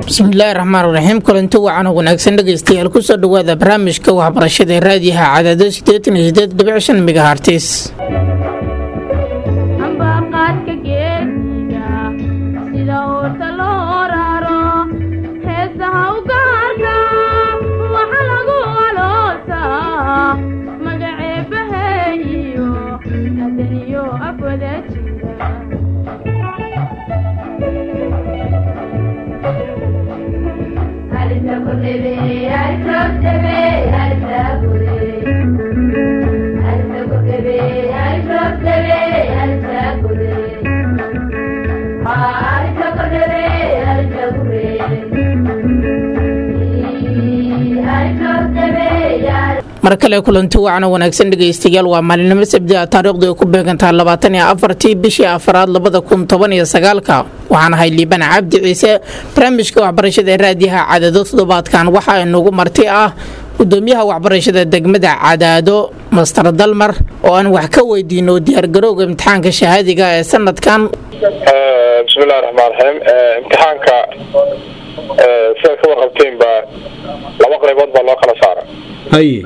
bismillaahi raxmaan raxiim kulanti wacan oo wanaagsan dhegaystayaal kusoo dhowaada barnaamijka waxbarashada raadiyaha cadaado sideetan iyo sideed dhibic shan megahartis ambaqaadka geesiga sida oorta loo raro heesaha u gaarka waxa lagu aloosaa magaceebaheeyo adaniyo afwada jira mar kale kulanti wacan oo wanaagsan dhegaystayaal waa maalinimo sabdi a taariikhdu ay ku beegantaha labaatan iyo afartii bishii afaraad labada kun toban iyo sagaalka waxaan ahay liibaan cabdi ciise barnaamijka waxbarashada ee raadiyaha cadaado toddobaadkan waxaa inugu marti ah gudoomiyaha waxbarashada degmada cadaado master dalmar oo aan wax ka weydiino diyaargarowga imtixaanka shahaadiga ee sanadkan bismillahi raxmaan raxiim imtixaanka sidaad ka warqabteenba laba qaybood baa loo kala saara haye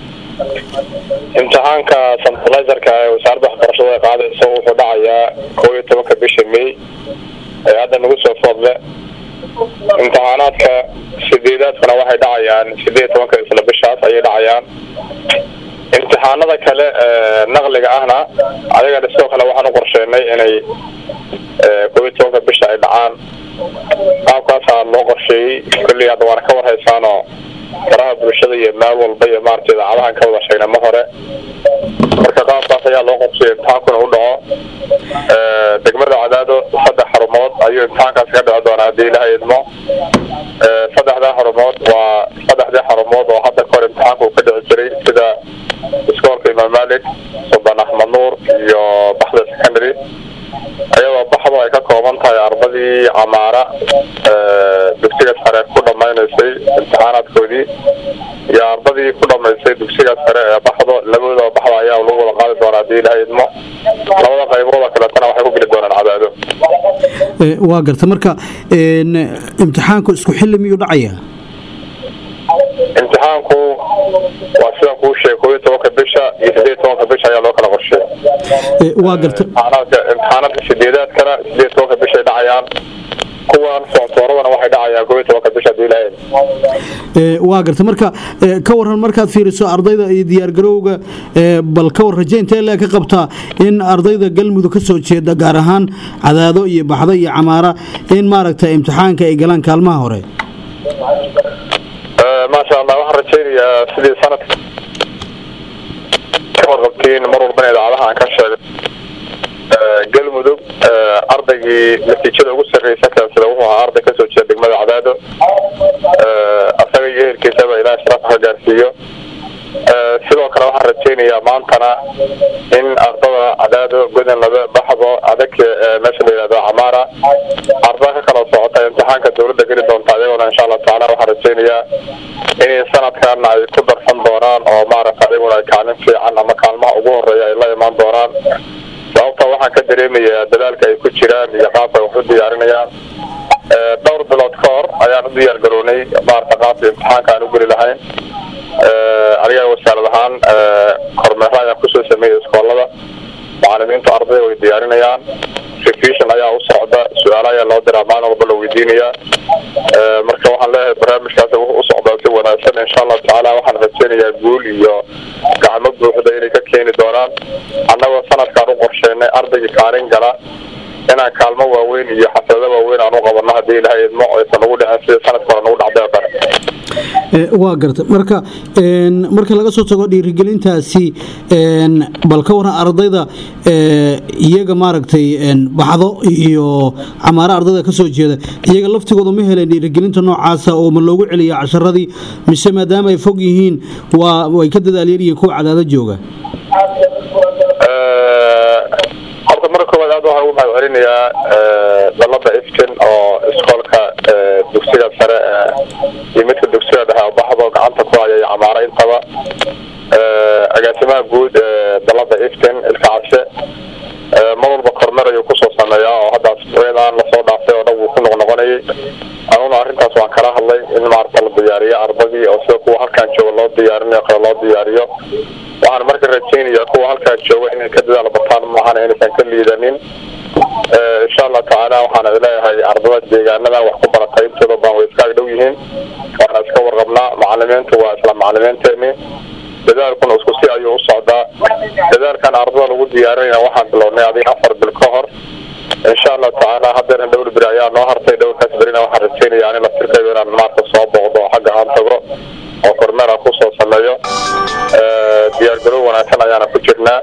imtixaanka centralizerka ee wasaaradda waxbarashada ay qaadayso wuxuu dhacayaa koob iyo tobanka bisha may ee hadda nagu soo foodle imtixaanaadka sideedaadkana waxay dhacayaan sideed iyo tobanka isla bishaas ayay dhacayaan imtixaanada kale naqliga ahna ayagana sidoo kale waxaan u qorsheenay inay koob iyo tobanka bisha ay dhacaan qaabkaasaa loo qorsheeyey kolley hadda waana ka warhaysaanoo faraha bulshada iyo meel walba iyo maarata idaacadahan ka wada sheegna ma hore marka qaabkaas ayaa loo qorsheeyay imtixaankuna u dhaco degmada cadaado saddex xarumood ayuu imtixaankaas ka dhici doonaa haddii ilaha idmo saddexdaa xarumood waa saddexdii xarumood oo hadda kahor imtixaanka uu ka dhici jiray sida iskoolka imaam malik suldan axmed nuur iyo baxda secondary ayadoo baxdu ay ka kooban tahay ardadii camaara dugsiga sare ku dhamaynaysay imtixaanaadkoodii iyo ardadii ku dhamaysay dugsiga sare ee baxdo labadooda baxda ayaa lagu wada qaadi doonaa haddii ilaha idmo labada qaybooda kaleetana waxay ku geli doonaan cadaado waa garta marka imtixaanku isku xilli miyuu dhacaya imtixaanku waa sidan kuu sheegay koob iyo tobanka bisha iyo sideed iyo tobanka bisha ayaa loo kala qorsheeya waa garta imtixaanaadka imtixaanaadka sideedaadkana sideed iyo tobanka bishay dhacayaan kuwan foonsooradana waxay dhacayaan koob iyo tobanka bisha haddii ilaha waa garta marka ka waran markaad fiiriso ardayda iyo diyaargarowga bal ka war rajaynta ilaa ka qabtaa in ardayda galmudug ka soo jeeda gaar ahaan cadaado iyo baxdo iyo camaara in maaragta imtixaanka ay galaan kaalmaha hore maasha allah waxaan rajaynayaa sidii sanadka ka warqabtiin mar walbana idaacadaha aan ka sheegay galmudug ardaygii natiijada ugu sarreysa keensada wuxuu ahaa arday kasoo jeeda degmada cadaado asaga iyo ehelkiisaba ilaah sharafa ka gaarsiiyo sidoo kale waxaan rajaynayaa maantana in ardada cadaado godanlaba baxdo adag meesha la yihahdo camaara ardada ka kala socota imtixaanka dawladda geli doonta ayagoona insha allahu tacaala waxaan rajaynayaa inay sanadkan ay ku darsan doonaan oo maaragta ayaguna ay kaalin fiican ama kaalmaha ugu horeeya ay la imaan doonaan sababta waxaan ka dareemayaa dadaalka ay ku jiraan iyo qaabka ay wax u diyaarinayaan dhowr bilood ka hor ayaan u diyaar garownay maarata qaabka imtixaanka aan u geli lahayn aniga wasaarad ahaan kormeero ayaan kusoo sameeyay iskoolada macalimiintu ardayda way diyaarinayaan revision ayaa u socda su-aalo ayaa loo diraa maalin walba la weydiinayaa marka waxaan leeyahay barnaamijkaas wuxuu u socdaa si wanaagsan insha allahu tacaala waxaan rajaynayaa guul iyo gacmo buuxda inay ka keeni doonaan annagoo sanadkaan u qorsheenay ardaygii kaalin gala inaan kaalmo waaweyn iyo xaflado waaweyn aan u qabanno haddii ilaha idmo aysan ugu dhicin sida sanadka hore nagu dhacday oo kale waa garta marka marka laga soo tago dhiirigelintaasi bal ka waran ardayda iyaga maaragtay baxdo iyo camaaro ardayda ka soo jeeda iyaga laftigooda ma heleen dhiirigelinta noocaasa oo ma loogu celiya casharadii mise maadaama ay fog yihiin waa way ka dadaalyaryihiin kuwa cadaado jooga horta marka koowaad aad waxaan ugu mahad celinayaa dalada iftin oo iskoolka dugsiga sare iyo midka dugsiga dhexe oo baxdo gacanta ku haya iyo camaaro intaba agaasimaha guud dalada iftin ilka cabse mar walba kormeer ayuu kusoo sameeyaa oo haddaas aan lasoo dhaaftay oo dhan wuu ku noqnoqonayay anuna arrintaas ardadii oo sida kuwa halkaan jooga loo diyaarinayo kale loo diyaariyo waxaan marka rajaynayaa kuwa halkaan jooga inay ka dadaal bataan maahan inaysan ka liidanin insha allah tacaala waxaan leeyahay ardada deegaanadan wax ku baratay intooda baan way iska agdhow yihiin waana iska warqabnaa macalimiintu waa isla macalimiinteeni dadaalkuna isku si ayuu u socdaa dadaalkan ardada lagu diyaarinaya waxaan bilownay adig afar bil ka hor insha allah tacaala haddana dhowr beri ayaa noo hartay dhowrkaas berina waxaan rajaynaya ani laftirkayda inaan maarka soo booqdo oo xagga aan tago oo kormeer aan kusoo sameeyo diyaargarow wanaagsan ayaana ku jirnaa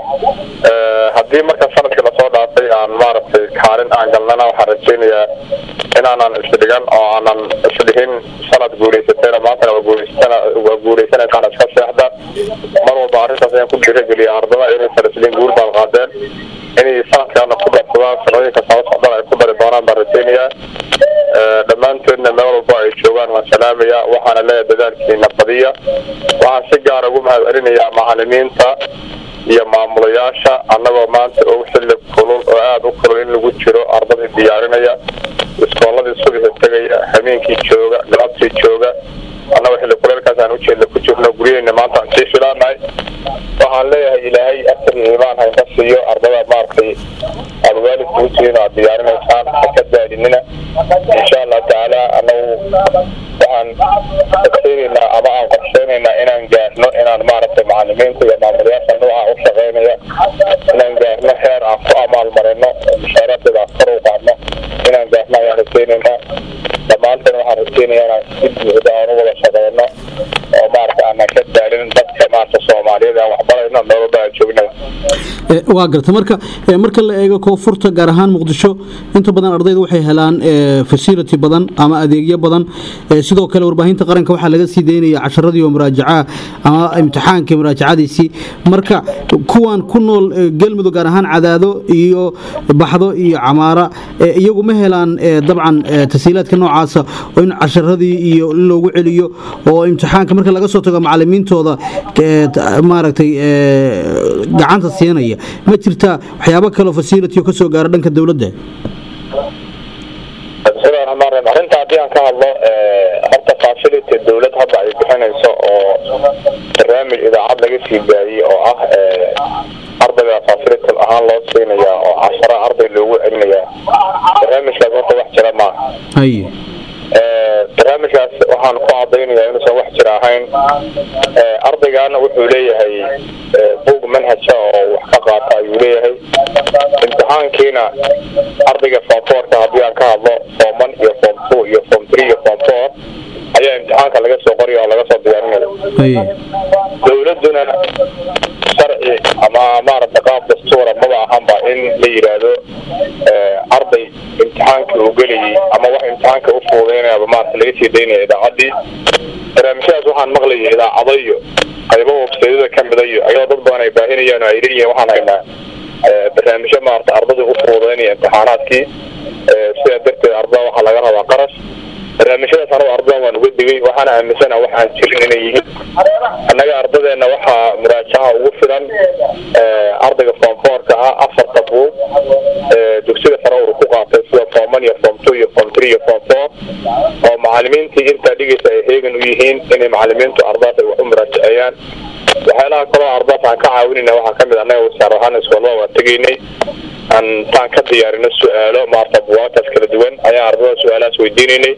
haddii marka sanadkii lasoo dhaafay aan maaragtay kaalin aan galnana waxaan rajaynayaa inaanan isdhigan oo aanan isdhihin sanad guulaysatayna maantana waa guulaysatana waa guulaysanaysaan iska seexda mar walba arrintaas ayaan ku dhiirageliya ardada inaysan isliin guul baad qaadeen inay sanadkaana ku darsadaan sanooyinka soo socdana ay ku dari doonaan baan rajaynayaa dhammaantoodna meel walba ay joogaan waan salaamaya waxaana leeyahay dadaalkiina badiya waxaan si gaara ugu mahad celinayaa macalimiinta iyo maamulayaasha annagoo maanta og xilli kulul oo aada u kulul in lagu jiro ardadii diyaarinaya iskooladii subaxi tegaya habeenkii jooga galabtii jooga annagoo xilli kuleelkaas aan ujeedna ku jirno guryaheyna maanta aan sii filaanahay waxaan leeyahay ilaahay asar iyo iimaan hayka siiyo ardada maaragtay aada waalidka ujeedin aad diyaarinaysaan haka daalinina insha allah tacaala annagu waxaan rajaynaynaa ama aan qorsheynaynaa inaan gaarno inaan maaragtay macalimiinta iyo maamulayaasha nooca u shaqeynaya inaan gaarno heer aan ku amaalmarino mushaaraadkeeda aan kor u qaadno inaan gaarno ayaan rajaynaynaa dhammaanteen waxaan rajaynayaa inaan si buuxda aan u wada shaqeyno oo maaragta aanan ka daalin dadka maaragta soomaaliyeed aan waxbarayno meel walba aan joognaba waa garta marka marka la eego koonfurta gaar ahaan muqdisho inta badan ardayda waxay helaan facility badan ama adeegyo badan sidoo kale warbaahinta qaranka waxaa laga sii daynaya casharadii oo muraajaca ama imtixaanka muraajacadiisii marka kuwan ku nool galmudug gaar ahaan cadaado iyo baxdo iyo camaara iyagu ma helaan dabcan tasiilaadka noocaasa oo in casharadii iyo in loogu celiyo oo imtixaanka marka laga soo tago macalimiintooda maaragtay gacanta siinaya ma jirtaa waxyaabo kaleo facility oo ka soo gaara dhanka dowladda bismillahi raxmaan raxiim arrinta haddii aan ka hadlo horta facility dowlad hadda ay bixinayso oo barnaamij idaacad laga sii daayey oo ah ardayga facility ahaan loo siinaya oo cashara arday loogu celinaya barnaamijkaas horta wax jira maaha haye barnaamijkaas waxaan ku cadaynayaa inuusan wax jira ahayn ardaygaana wuxuu leeyahay buug manhaja oo wax ka qaata ayuu leeyahay imtixaankiina ardayga form fourka haddii aan ka hadlo form one iyo form two iyo form three iyo form four ayaa imtixaanka laga soo qoraya oo laga soo diyaarinaya haye dowladuna sharci ama maaragta qaab dastuura maba ahanba in la yidhaahdo arday imtixaankii uu gelayay ama wax imtixaanka u fuudeynayaba maarata laga sii daynaya idaacaddii barnaamijyadaas waxaan maqlayay idaacado iyo qaybo websaydyada ka mida iyo ayadoo dad badan ay baahinayaan oo ay leeyihiin waxaan haynaa barnaamijyo maarata ardada u fuudeynaya imtixaanaadkii sidaa darteed ardada waxaa laga rabaa qarash barnaamijyadaas anagu ardadan waan uga digay waxaana aaminsana wax aan jirin inay yihiin annaga ardadeena waxaa muraajaca ugu filan ardayga form fourka ah afarta buug dugsiga sare uu ku qaatay sida form one iyo form two iyo form three iyo form four oo macalimiintii intaa dhigaysa ay heegan u yihiin inay macalimiintu ardadaas ay wax u muraajaceeyaan waxyaalaha kaloo ardadaas aan ka caawinayna waxaa kamid annaga wasaar ahaan iskoolada waan tegaynay aan taan ka diyaarino su-aalo maarta buwaagtaas kala duwan ayaa ardada su-aalahaas weydiinaynay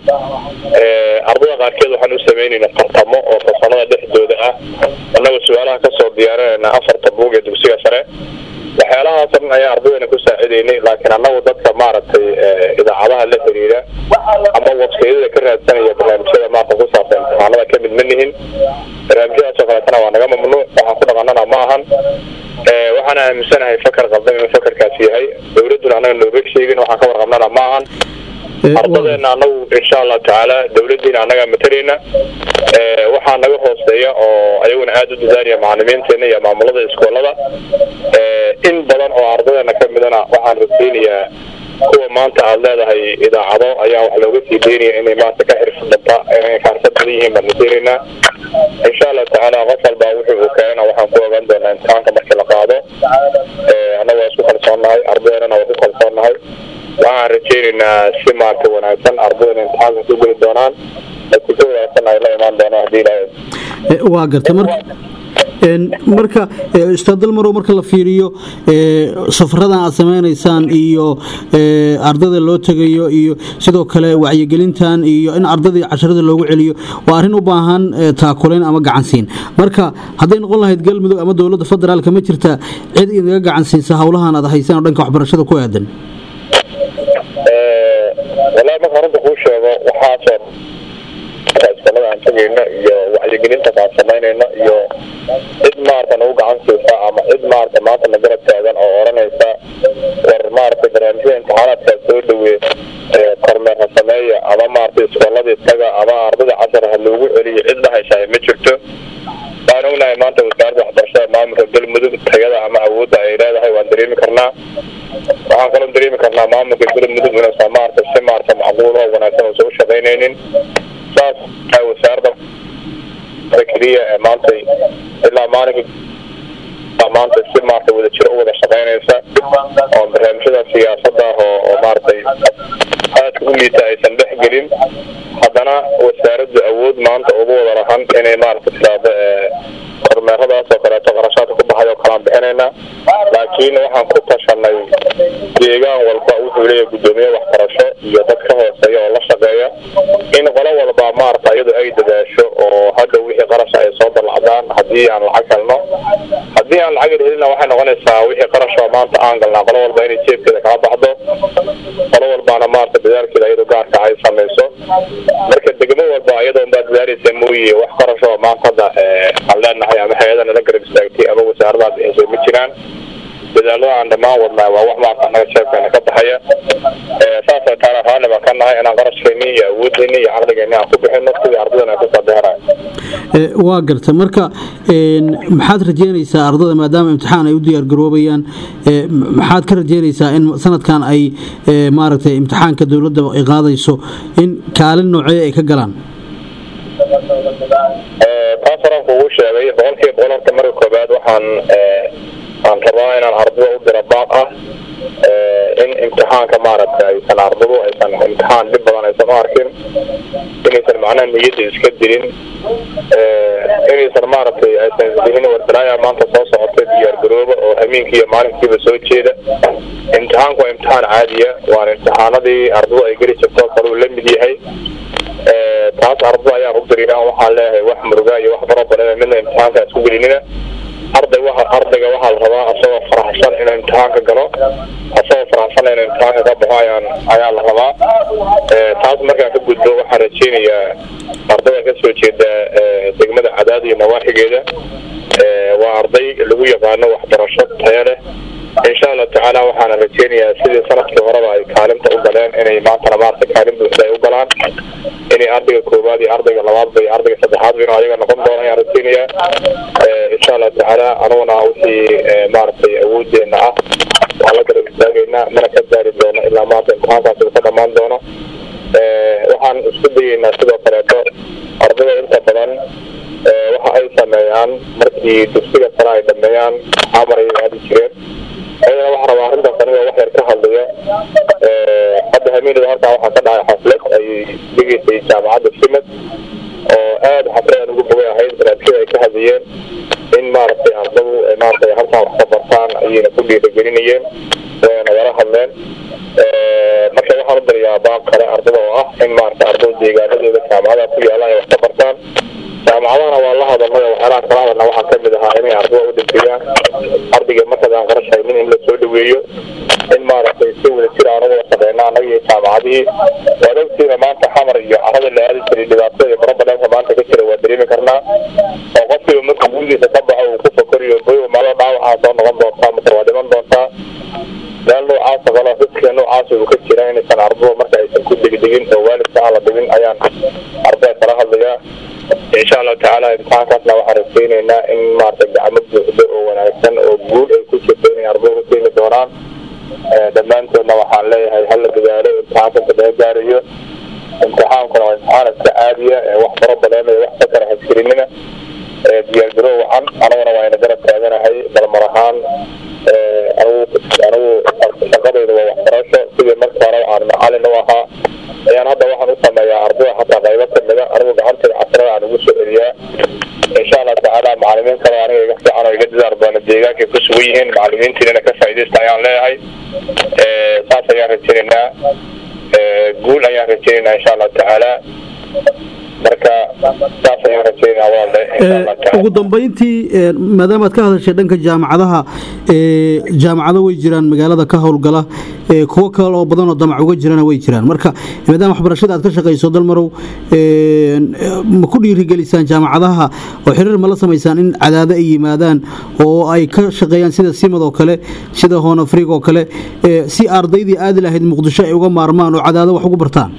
ardada qaarkeed waxaan u samaynayna tartamo oo fasalada dhexdooda ah annagoo su-aalaha kasoo diyaarinayna afarta buug ee dugsiga sare waxyaalahaas dhan ayaa ardadeena ku saacidaynay laakiin annagu dadka maaragtay idaacadaha la xiriira ama websaydyada ka raadsanaya barnaamijyada maarta ku saabsan imtixaanada kamid ma nihin barnaamijyadaasoo kaleetana waa naga mamnuuc waxaan ku dhaqanana ma ahan waxaana aaminsanahay fakar qaldan inuu fakarkaasi yahay dowladduna annaga nooga sheegin waxaan ka warqabnana ma ahan ardadeena anagu insha allahu tacaala dowladiina annagaa matalayna waxaa naga hooseeya oo ayaguna aada u dadaalaya macalimiinteena iyo maamulada iskoolada in badan oo ardadeena ka midana waxaan rajaynayaa kuwa maanta aada leedahay idaacado ayaa wax looga sii daynaya inay maanta ka xirfadata inay ka xirfad badan yihiin baan rajaynaynaa insha allahu tacaala qof walba wuxuu uu keenana waxaan ku ogaan doonaa imtixaanka markii la qaado annaga waa isku kalsoonnahay ardadeennana waa ku kalsoonnahay waxaan rajaynaynaa si maarta wanaagsan ardadana imtixaanka ku geli doonaan natiijo wanaagsan ay la imaan doonaan haddii ilaahay Eh, waa garta marka een, marka eh, ustaad dalmarow marka la fiiriyo eh, safaradan aad sameynaysaan iyo eh, ardada loo tegayo iyo sidoo kale wacyigelintan iyo in ardadii casharada loogu celiyo waa arrin u baahan eh, taakulayn ama gacansiin marka hadday noqon lahayd galmudug ama dowladda federaalka ma jirta cid idinga gacansiinsa howlahan aad haysaan oo dhanka waxbarashada ku aadan walaa marka runta kuu sheego waxaasoo iskuolada aan tegayno iyo wacyigelinta aan samaynayno iyo cid maarata nagu gacan siisa ama cid maarata maanta na garab taagan oo oranaysa war maarata barnaamijyada imtixaanaadkaa soo dhaweey ee kormeer ha sameeya ama maarata iskooladii taga ama ardada casar ha loogu celiyo cid dhahaysaa ma jirto waan ognahay maanta wasaaradda waxbarashada maamulka galmudug tayada ama awoodda ay leedahay waan dareemi karnaa waxaan kaloo dareemi karnaa maamulka galmudug inuusan maarata si maarata macquul oo wanaagsan uusan u shaqaynaynin saas ay wasaaradda keliya ee maanta ilaa maalinka maanta si maarata wadajir u wada shaqaynaysa oo barnaamijyada siyaasadda oo oo maaratay aadka u liita aysan dhex gelin haddana wasaaraddu awood maanta ugu wada lahan inay maarata tiraahdo ee kormeeradaas oo kaleeto qarashaadka ku baxay oo kalaan bixinayna laakiin waxaan ku tashanay deegaan walba wuxuu leeyahay guddoomiye waxbarasho iyo dad ka hooseeya oo la shaqeeya in qolo walba maarata iyadu ay dadaasho oo hadda wixii qarasha ay soo dalacdaan haddii aan lacag helno haddii aan lacag helina waxay noqonaysaa wixii qarasha oo maanta aan galnaa qolo walba inay jeebkeeda kala baxdo qolo walbaana maarata dadaalkeeda iyadu gaarka ay samayso marka degmo walba iyadoo baa dadaalaysa mooye wax qarasha oo maanta hadda ee, aan leenahay ama hay-ada nala garab istaagtay ama wasaaradaas bixisay ma jiraan dadaalada aan dhammaan wadnaa waa wax maarta annaga jeebkeena ka baxaya Ee, saasay taana raalli baan ka nahay inaan qarashkeeni iyo awooddeeni iyo caqligeeni aan ku bixino sidii ardadana ay kusoo bixinayo Eh, waa garta marka een, maxaad rajeynaysaa ardada maadaama imtixaan ay u diyaargaroobayaan eh, m- maxaad ka rajeynaysaa in sanadkan ay eh, maaragtay imtixaanka dowladda ay qaadayso in kaalin noocee ay ka galaan Ee, taas horaan kugu sheegay boqolkiiba boqol horta marka koobaad waxaan ee, aan rabaa inaan ardada u diro baaq ah ee, in imtixaanka maaragta aysan ardadu aysan imtixaan dhib badan aysan u arkin inaysan macnaha niyadda iska dilin ee, inaysan maaragtay aysan isdihin wardalaaya maanta soo socotay diyaargarooba oo habeenkii iyo maalinkiiba soo jeeda imtixaanku waa imtixaan caadiya waana imtixaanadii ardadu ay geli jirto kaluu la mid yahay Ee, taas ardada ayaan u diriyaa waxaan leeyahay wax muruga iyo wax fara badan midna imtixaanka isku gelinina arday waxa ardayga waxaa la rabaa asagoo faraxsan inuu imtixaanka galo asagoo faraxsan inuu imtixaanka ka baxo ayaan ayaa la rabaa Ee, taas markaan ka gudbo waxaan rajeynayaa ardada ka soo jeeda ee, degmada cadaad iyo nawaaxigeeda Ee, waa arday lagu yaqaano waxbarasho tayo leh insha allah tacaala waxaana rajeynayaa sidii sanadkii horeba ay kaalinta u galeen inay maantana maarata kaalin buuxda ay u galaan inay ardayga koowaad iyo ardayga labaadba iyo ardayga saddexaadba inuu ayaga noqon doono ayaan rajeynayaa Ee, insha allah tacaala anuguna wixii ee, maaragtay awoodeena ah waan la garab istaagaynaa mana ka gaari doono ilaa maanta imtixaankaasi uu ka dhammaan doono Ee, waxaan isku dayeynaa sidoo kaleeto ardayda inta badan ee, waxa ay sameeyaan markii dugsiga sare ay dhameeyaan xamar ay aadi jireen ayadana waxaa rabaa arrintaas aniga wax yar ka hadlaya Ee, hadda hamiinada halkaa waxaa ka dhacay xaflad ay dhigaysay jaamacadda simad oo aad xaflad ugu fogay ahayd barnaamijyada ay ka hadlayeen in maaragtay ardadu ay maaragtay halkan wax ka bartaan ayayna ku dhiirigelinayeen wayna wala hadleen Ee, marka waxaan u dirayaa baab kale ardada oo ah in maaragtay ardada deegaanadooda jaamacadaha ku yaalaan ay wax ka bartaan jaamacadahana waa la hadalnay oo waxyaalaha kala hadalna waxaa ka mid ahaa inay ardada u dhibiyaan ardayga markaad aan qarash haynin in la soo dhaweeyo in maaragtay si wada jir aan uga shaqeyna annaga iyo jaamacadihii waad ogtiina maanta xamar iyo carada la aadi jiray dhibaatada iyo barobadhanka maanta ka jira waa dareemi karnaa oo qofkiiba marka gurigiisa ka baxo uu ku fakoriyo boy malo dhaawacaa soo noqon doontaa mase waa dhiman doontaa meel noocaasa kale dadka noocaasa uu ka jira inaysan ardada marka aysan ku degdegin oo waalidka aan la dhibin ayaan ardada kala hadlayaa insha allahu tacaala imtixaankaasna waxaan rajeyneynaa in maarata gacmo buuxdo oo wanaagsan oo guul ay ku jirto inay ardada ku keeni doonaan Ee, dhammaantoodna waxaan leeyahay hala dadaalo imtixaanka inta laga gaarayo imtixaankuna waa imtixaan iska caadiya ee wax faro badan iyo wax sakara hasgelinina ee diyaargarow wacan anaguna waa ina garab taaganahay balmar ahaan ee, anigu anigu shaqadayda waa waxbarasho sidii markii hore aan macalin u ahaa ayaan hadda waxaan u sameeyaa ardada xataa qaybo kamida anigu deegaankay ku sugan yihiin macalimiintiinana ka faa'iidaysta ayaan leeyahay saas ayaan rajaynaynaa guul ayaan rajaynaynaa insha allahu tacaala marka saas ayaan rajaynaynaa walaalde insha allahu tacaala ugu dambayntii maadaama aad ka hadashay dhanka jaamacadaha jaamacado way jiraan magaalada ka howlgala kuwo kale oo badan oo damac uga jirana way jiraan marka maadaama waxbarashada aad ka shaqayso dalmarow ma ku dhiirigelisaan jaamacadaha oo xiriir ma la samaysaan in cadaado ay yimaadaan oo ay ka shaqeeyaan sida simad oo kale sida hoonafrig oo kale si ardaydii aadi lahayd muqdisho ay uga maarmaan oo cadaado wax ugu bartaan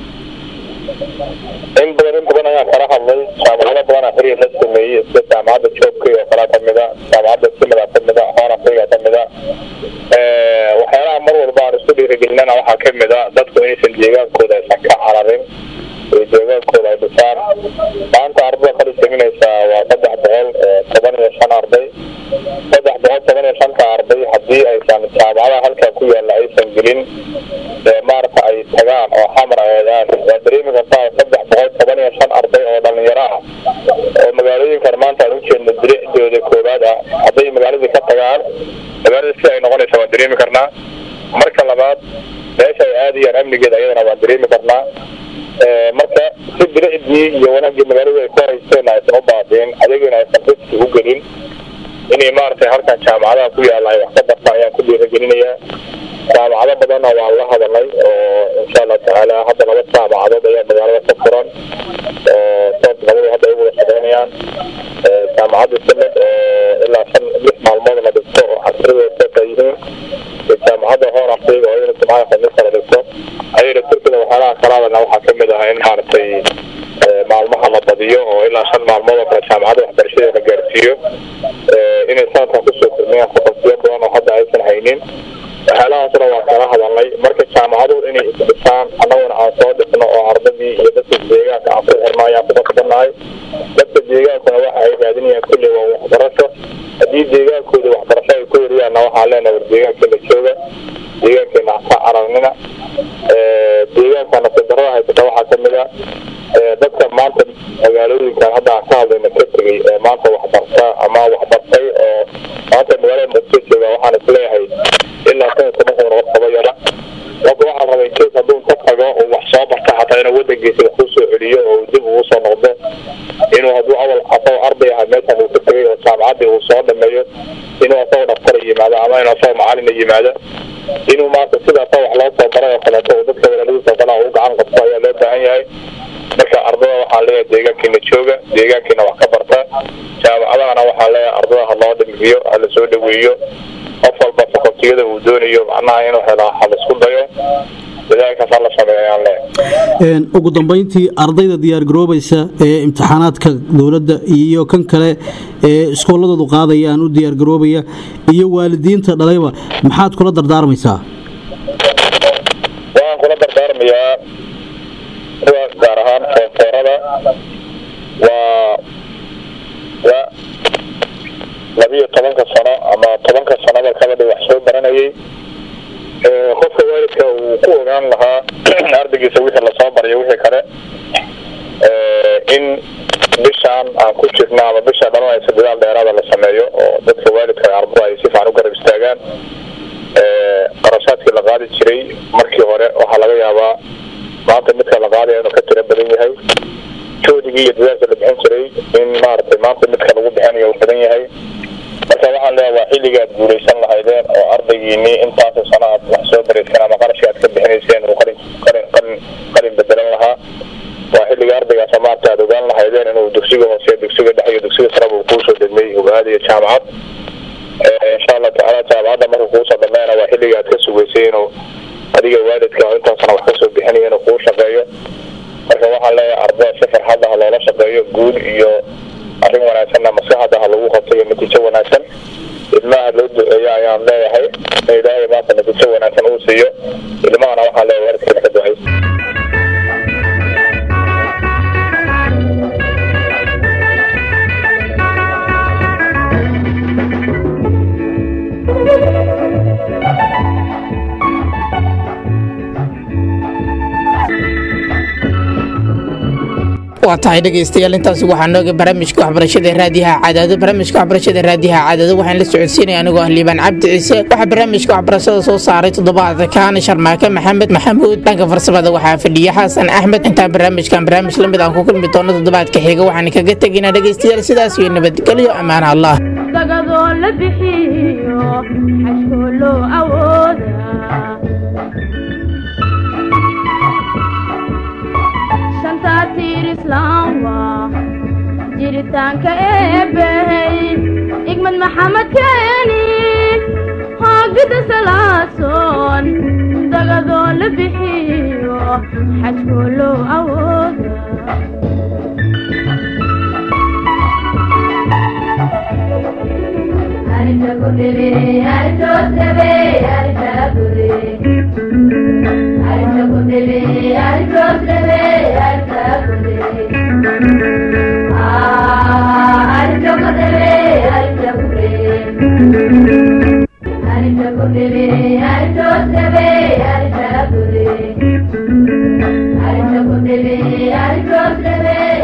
in badan in badan ayaan kala hadlay jaamacado badan xiriir la sameeyey sida jaamacadda joobka oo kale kamida jaamacadda simada kamida hoonafriga kamida waxyaalaha mar walba aan isku dhiirigelinana waxaa kamida dadku inaysan deegaankooda aysan ka cararin ee deegaankooda ay dhisaan maanta ardada kala saminaysaa waa saddex boqol toban iyo shan arday saddex boqol toban iyo shanta arday haddii aysan jaamacadaha halkaa ku yaala aysan gelin maarata ay tagaan oo xamar aadaan waa dareemi kartaa saddex boqol toban iyo shan arday oo dhalinyaro ah oo magaalooyinkan maanta aan ujeedno diricdooda koowaad ah hadday magaaladii ka tagaan magaalada sida ay noqonaysa waan dareemi karnaa marka labaad meesha ay aadayaan amnigeeda ayadana waan dareemi karnaa marka si diricdii iyo wanaagii magaaladu ay ku haysteen aysan u baabeen adigana aysan riski u gelin inay maaragtay halkan jaamacadaha ku yaalla ay wax ka bartaan ayaan ku dhiirigelinayaa jaamacado badanna waan la hadalnay oo insha allahu tacaala hadda laba jaamacadood ayaa magaalada ka furan oo sood labadu hadda ay wada shaqeynayaan jaamacadda sanad oo ilaa shan lix maalmood la dhigto oo casrideeda soota yihiin iyo jaamacadda hoon afriga oo iyana jimcaha khamiista la dhigto ayada turkida waxyaalaha kala hadalna waxaa kamid ah in maaragtay maalmaha la badiyo oo ilaa shan maalmood oo kale jaamacadda waxbarashada la gaarsiiyo inay sanadkan kusoo kulmiyaan fakultiyo badan oo hadda aysan haynin waxyaalahaasna waan kala hadalnay marka jaamacadu inay isdhisaan annaguna aan soo dhisno oo ardadii iyo dadka deegaanka aan ku xirno ayaan ku qasbannahay dadka deegaankuna waxa ay raadinayaan kulli waa waxbarasho haddii deegaankooda waxbarasho ay ku heriyaanna waxaan leenahay war deegaankeena jooga deegaankeena haka cararnina deegaankana sidarada haysata waxaa kamid a dadka maanta magaalooyinkan hadda aan ka hadlayna ka tegay ee maanta waxbarta ama waxbartay oo maanta magaalada muqdisho jooga waxaan isleeyahay ilaa kun iyo toban kun oo qaba yara marka waxaan rabay kees hadduu ka tago oo wax soo barta xataa inuu wadankiisa wax kusoo celiyo oo dib ugu soo noqdo inuu hadduu awal asagoo arday aha meeshan uu ka tegay oo jaamacaddii uu soo dhameeyo inuu asagoo dhaftara yimaado ama inuu asagoo macalina yimaado inuu maanta sidaasa wax loo soo baray oo kaleeto oo dadka walaaladiisa oo kale u gacan qabto ayaa loo baahan yahay marka ardada waxaan leeyahay deegaankiina jooga deegaankiina wax ka barta jaamacadahana waxaan leeyahay ardada ha loo dhimiyo ha la soo dhaweeyo qof walba fakultiyada uu doonayo macnaha inuu helo ha la isku dayo dadaalkaas ha la sameeyo ayaan leeyahay ugu dambayntii ardayda diyaargaroobaysa ee imtixaanaadka dowladda iyo kan kale ee iskooladoodu qaadayaan u diyaargaroobaya iyo waalidiinta dhalayba maxaad kula dardaarmaysaa waxaan kula dardaarmayaa kuwa gaar ahaan foonfoorada waa wa labiyo tobanka sano ama tobanka sanada kabadhi wax soo baranayay qofka waalidka uu ku ogaan lahaa ardaygiisa wixii lasoo barayo wixii kale in bishaan aan ku jirna ama bisha dhalanaysa dadaal dheeraada la sameeyo oo dadka waalidka ardada ay si fiican u garab istaagaan qarashaadkii la qaadi jiray markii hore waxaa laga yaabaa maanta midka la qaadaya inuu ka tiro badan yahay joodigii iyo dadaalka la bixin jiray in maaragtay maanta midka lagu bixinayo uu badan yahay marka waxaan leeyahay waa xilliga aad guulaysan lahaydeen oo ardaygiinii intaasoo sano aad wax soo barayseen ama qarashka aad ka bixinayseen uu qalin qalin qalin qalin bedelan lahaa waa xilliga ardaygaas maanta aad ogaan lahaydeen inuu dugsiga hoose dugsiga dhex iyo dugsiga saraba uu kuusoo degmay uu aadayo jaamacad insha allah tacaala jaamacadda markuu kuusoo dhameena waa xilliga aad ka sugaysay inuu adiga waalidka oo intaasna wax kasoo bixinayo inuu kuu shaqeeyo marka waxaan leeyahay ardada si farxadda ha loola shaqeeyo guul iyo arrin wanaagsanna maskaxda ha lagu qabto iyo natiijo wanaagsan ilmaha loo duceeyo ayaan leeyahay in ilaahay maanta natiijo wanaagsan uu siiyo ilmahana waxaan leeyahay waalidkeena ka ducaysa waa waa tahay dhegaystayaal intaas waxaa nooga barnaamijka waxbarashada raadiyaha cadaado barnaamijka waxbarashada raadiyaha cadaado waxaan la socodsiinaya anigoo ah liibaan cabdi ciise waxaa barnaamijka waxbarashada soo saaray toddobaadka kaana sharmaake maxamed maxamuud dhanka farsamada waxaa fadhiya xasan axmed intaan barnaamijkan barnaamij lamid aan ku kulmi doono toddobaadka xiga waxaan kaga tegaynaa dhegaystayaal sidaas iyo nabadgelyo ammaan allah dagadoo la bixiyo xajkoo loo awoodaa shantaa tiir islaam waa jiritaanka eebbahey igmad maxamed keeni hoogida salaasoon dagadoo la bixiyo xajkoo loo awoodaa Thank you.